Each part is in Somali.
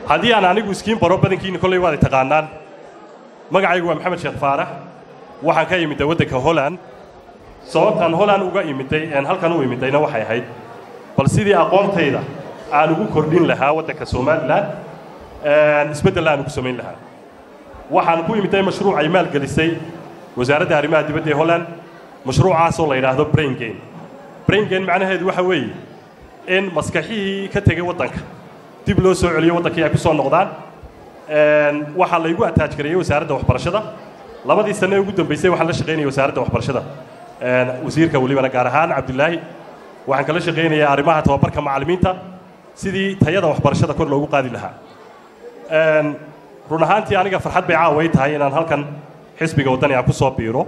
haddii aan anigu iskiin baro badankiina kolley waad i taqaanaan magacaygu waa maxamed sheekh faarax waxaan ka imidday waddanka holland sababtaan holland uga imidday een halkan u imidayna waxay ahayd bal sidii aqoontayda aan ugu kordhin lahaa waddanka somalilan isbeddel aan ugu samayn lahaa waxaan ku imidday mashruuc ay maalgelisay wasaaradda arrimaha dibadda ee holland mashruucaasoo la yidhaahdo brain game brain game macnaheedu waxa weeye in maskaxihii ka tegay waddanka dib loo soo celiyo waddankii ay ku soo noqdaan waxaa laygu ataaj gareeyey wasaaradda waxbarashada labadii sanne ugu dambaysay waxaan la shaqaynayay wasaaradda waxbarashada wasiirka welibana gaar ahaan cabdilaahi waxaan kala shaqaynayaa arrimaha tababarka macallimiinta sidii tayada waxbarashada kor loogu qaadi lahaa run ahaantii aniga farxad bay caaway tahay inaan halkan xisbiga waddani aan ku soo biiro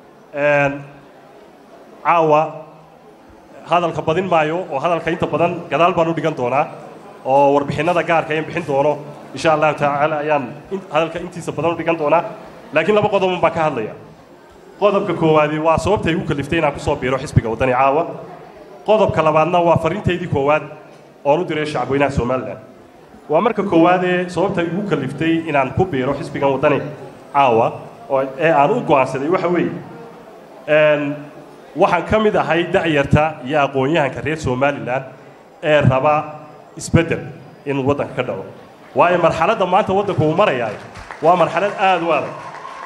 caawa hadalka badin maayo oo hadalka inta badan gadaal baan u dhigan doonaa oo warbixinnada gaarka in bixin doono insha allahu tacaala ayaan hadalka intiisa badan u dhigan doonaa laakiin laba qodobun baan ka hadlaya qodobka koowaadi waa sababta igu kaliftay inaan ku soo biiro xisbiga waddani caawa qodobka labaadna waa farriintaydii koowaad oon u diray shacabweynaha somalilan waa marka koowaadee sababta igu kaliftay inaan ku biiro xisbigan waddani caawa ee aan u go'aansaday waxa weeye waxaan ka mid ahay da'yarta iyo aqoon-yahanka reer somalilan ee raba isbeddel inuu waddanka ka dhaco waayo marxaladda maanta waddanku uu marayaay waa marxalad aad u adag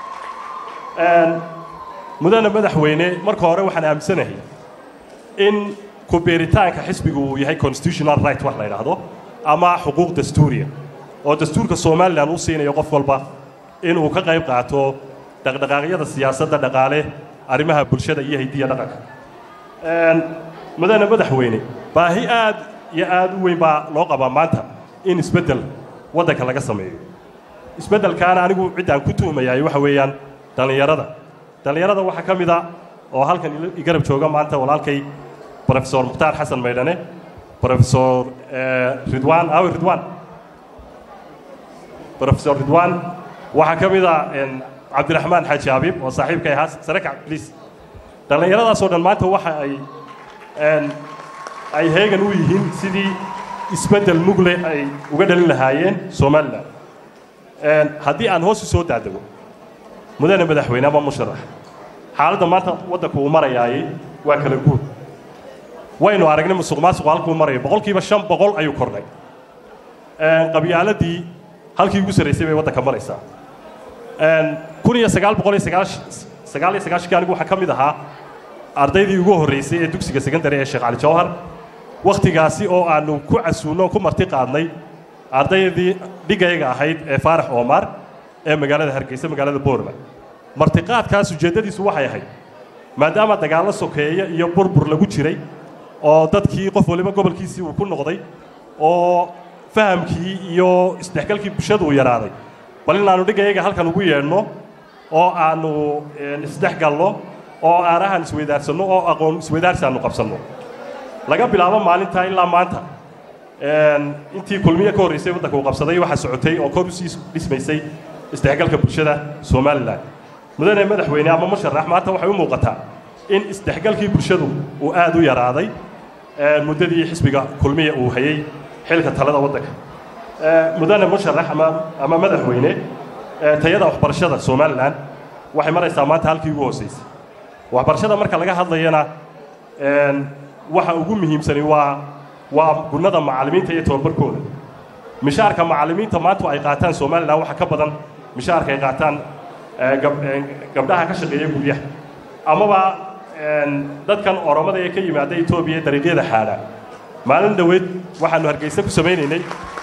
mudana madaxweyne marka hore waxaan aaminsanahay in ku beeritaanka xisbigu uu yahay constitutional right wax la yidhaahdo ama xuquuq dastuuriya oo dastuurka somalilan uu siinayo qof walba inuu ka qayb qaato dhaqdhaqaaqyada siyaasadda dhaqaale arrimaha bulshada iyo hidiya dhaqanka mudane madaxweyne baahi aad iyo aad u weyn baa loo qabaa maanta in isbeddel waddanka laga sameeyo isbeddelkaana anigu ciddaan ku tuhmayaay waxa weeyaan dhallinyarada dhallinyarada waxaa ka mid a oo halkan igarab jooga maanta walaalkay brofesor mukhtaar xasan maydhane brofesor ridwan awi ridwan brofesor ridwan waxaa ka mid a cabdiraxmaan xaaji abiib oo saaxiibkay ahaa sarekac bliis dhallinyaradaasoo dhan maanta waxa ay ay heegan u yihiin sidii isbeddel mugle ay uga dhalin lahaayeen somalilan haddii aan hoos u soo daadego mudane madaxweyne ama musharax xaaladda maanta waddanku uu marayaayey waa kala guud waynu aragnay musuq maasuqu halkuu marayo boqolkiiba shan boqol ayuu kordhay qabyaaladii halkii ugu sarraysay bay waddanka maraysaa kun iyo sagaal boqol iyo sagaal iyo sagaashankii anigu waxaa ka mid ahaa ardaydii ugu horraysay ee dugsiga secondary ee sheekh cali jawhar wakhtigaasi oo aanu ku casuunno ku marti qaadnay ardaydii dhigayga ahayd ee faarax oomar ee magaalada hargeysa magaalada boorma martiqaadkaas ujeeddadiisu waxay ahayd maadaama dagaallo sokeeya iyo burbur lagu jiray oo dadkii qof waliba gobolkiisii uu ku noqday oo fahamkii iyo isdhexgalkii bulshadu uu yaraaday bal inaannu dhigayaga halkan ugu yeedhno oo aannu isdhexgalno oo aarahan isweydaarsanno oo aqoon isweydaarsi aannu qabsanno laga bilaabo maalintaa ilaa maanta intii kulmiye ka horraysay waddanka uu qabsaday waxaa socotay oo kor usii dhismaysay isdhexgalka bulshada somalilan mudane madaxweyne ama musharax maanta waxay u muuqataa in isdhexgalkii bulshadu uu aad u yaraaday muddadii xisbiga kulmiya uu hayey xilka talada waddanka mudane musharax ama ama madaxweyne tayada waxbarashada somalilan waxay maraysaa maanta halkii ugu hoosaysay waxbarashada marka laga hadlayana waxa ugu muhiimsani waa waa gunnada macallimiinta iyo tababarkooda mishaarka macallimiinta maanta ay qaataan somalilan waxa ka badan mishaarka ay qaataan gabdhaha ka shaqeeya guryaha amaba dadkan oromada ee ka yimaada etoobiya dariiqyada xaadha maalin dhoweed waxaanu hargeysa ku samaynaynay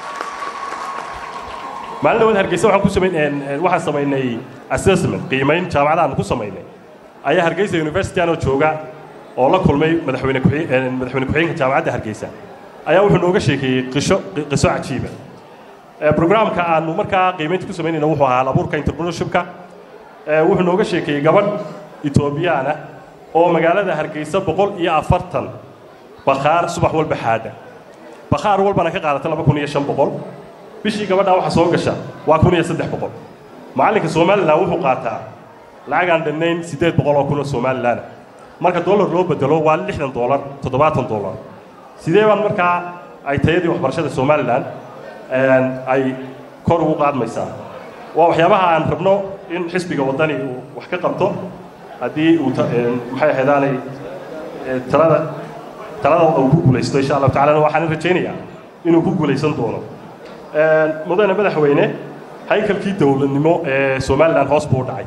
maalin dhaweed hargeysa waxaan ku samayn waxaan samaynay assessment qiimayn jaamacada aanu ku samaynay ayaa hargeysa university anoo jooga oo la kulmay madaxweyne madaxweyne ku-xigeenka jaamacadda hargeysa ayaa wuxuu nooga sheekeeyey qisho qiso cajiiba programka aanu markaa qiimaynta ku samaynayna wuxuu ahaa abuurka entrepreneurshipka wuxuu nooga sheekeeyey gabadh etoobiyaan ah oo magaalada hargeysa boqol iyo afartan bakhaar subax walba xaadha bakhaar walbana ka qaadata laba kun iyo shan boqol bishii gabadhaa waxa soo gasha waa kun iyo saddex boqol macallinka somalilan wuxuu qaataa lacag aan dhannayn siddeed boqol oo kun oo somalilan marka dollar loo bedelo waa lixdan dollar toddobaatan dollar sidee baan markaa ay tayadii waxbarashada somalilan ay kor ugu qaadmaysaa waa waxyaabaha aan rabno in xisbiga waddani uu wax ka qabto haddii uu maxay ahaydaanay talada talada uu ku guulaysto insha allahu tacalana waxaan rajaynayaa inuu ku guulaysan doono mudane madaxweyne haykalkii dowladnimo ee somalilan hoos buu u dhacay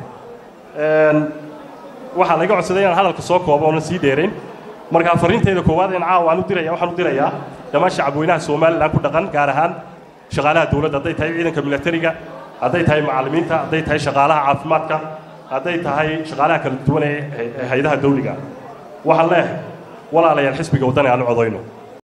waxaa laga codsaday inaan hadalka soo koobo oonan sii dheerayn markaa fariinteeda koowaad in caawa aan u diraya waxaan u dirayaa dhammaan shacabweynaha somalilan ku dhaqan gaar ahaan shaqaalaha dowladda hadday tahay ciidanka milatariga hadday tahay macallimiinta hadday tahay shaqaalaha caafimaadka hadday tahay shaqaalaha kala duwan ee hay-adaha dawliga waxaan leeyahay walaalayaal xisbiga waddani aan u codayno